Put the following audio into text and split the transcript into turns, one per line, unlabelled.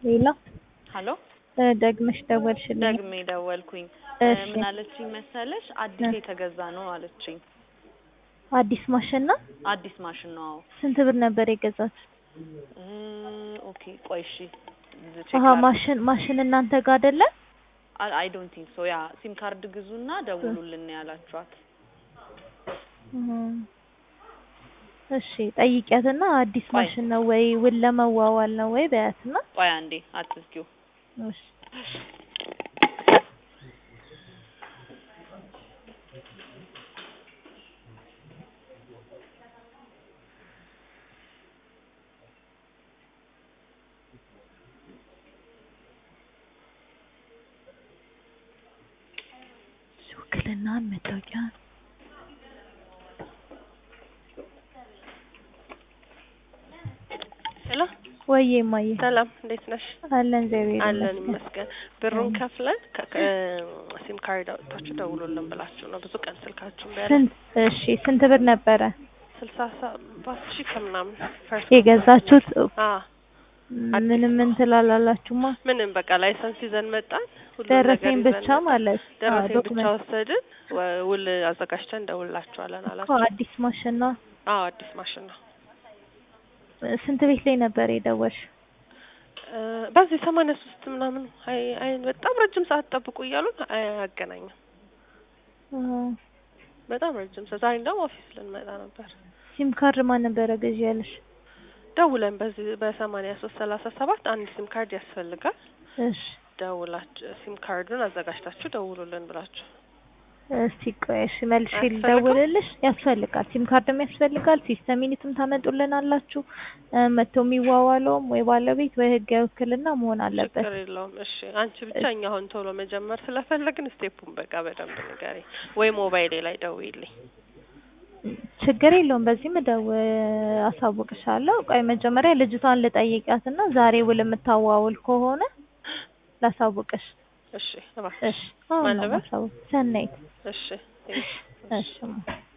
ሄሎ
ሀሎ
ደግመሽ ደወልሽልኝ።
ደግሜ ደወልኩኝ።
እሺ
ምን አለችኝ መሰለሽ? አዲስ የተገዛ ነው አለችኝ።
አዲስ ማሽን ነው?
አዲስ ማሽን ነው። አዎ።
ስንት ብር ነበር የገዛት?
እ ኦኬ ቆይ እሺ
አሀ ማሽን ማሽን እናንተ ጋር አይደለ?
አይ ዶንት ቲንክ ሶ ያ ሲም ካርድ ግዙና ደውሉልን ያላችኋት።
እህ እሺ ጠይቂያትና አዲስ
ቆይ።
ማሽን ነው ወይ ውል ለመዋዋል ነው ወይ በያትና።
ቆይ አንዴ አትዝጊው።
እሺ ውክልናን መታወቂያ
ሄሎ
ወይዬ እማዬ
ሰላም፣ እንዴት ነሽ?
አለን እግዚአብሔር
አለን
ይመስገን።
ይመስገን። ብሩን ከፍለን ሲም ካርድ አውጥታችሁ ደውሉልን ብላችሁ ነው። ብዙ ቀን ስልካችሁን ቢያለ
ስንት እሺ ስንት ብር ነበረ
ስልሳ ሰባት ሺህ ከምናምን ፈርስ
የገዛችሁት?
አ
ምንም እንትን አላላችሁማ?
ምንም በቃ ላይሰንስ ይዘን መጣን። ሁሉም
ደረሰኝ
ነገር
ብቻ
ይዘን
ማለት አዎ፣
ደረሰኝ ብቻ
ዶክመንት
ወሰድን። ወ- ውል አዘጋጅተን እንደውላችኋለን
እኮ
አላችሁ።
አዲስ ማሽን ነው።
አዎ አዲስ ማሽን ነው።
ስንት ቤት ላይ ነበር የደወልሽ?
እ በዚህ ሰማንያ ሶስት ምናምን አይ አይ በጣም ረጅም ሰዓት ጠብቁ እያሉን አያገናኝም።
አዎ።
በጣም ረጅም ሰዓት ዛሬ እንደውም ኦፊስ ልንመጣ ነበር።
ሲም ካርድ ማን ነበረ ገዢ ያለሽ?
ደውለን በዚህ በሰማንያ ሶስት ሰላሳ ሰባት አንድ ሲም ካርድ ያስፈልጋል።
እሺ
ደውላችሁ ሲም ካርዱን አዘጋጅታችሁ ደውሉልን ብላችሁ
እስቲ ቆይ እሺ መልሼ
አያስፈልግም?
ልደውልልሽ። ያስፈልጋል፣ ሲም ካርድም ያስፈልጋል። ሲስተም ዩኒትም ታመጡልን አላችሁ። እ መጥቶ የሚዋዋለውም ወይ ባለቤት ወይ ህጋዊ ውክልና መሆን አለበት።
ችግር የለውም። እሺ አንቺ ብቻ እኛ አሁን ቶሎ መጀመር ስለፈለግን ስቴፑን በቃ በደንብ ንገሪ፣ ወይ ሞባይሌ ላይ ደውይልኝ።
ችግር የለውም። በዚህ ምደው አሳውቅሻለሁ። ቆይ መጀመሪያ ልጅቷን ልጠይቃትና ዛሬ ውል የምታዋውል ከሆነ ላሳውቅሽ።
እሺ እባክሽ።
እሺ አሁን
ማን
ነው
ልበል?
ማሳውቅ። ሰናይት
እሺ
እሺ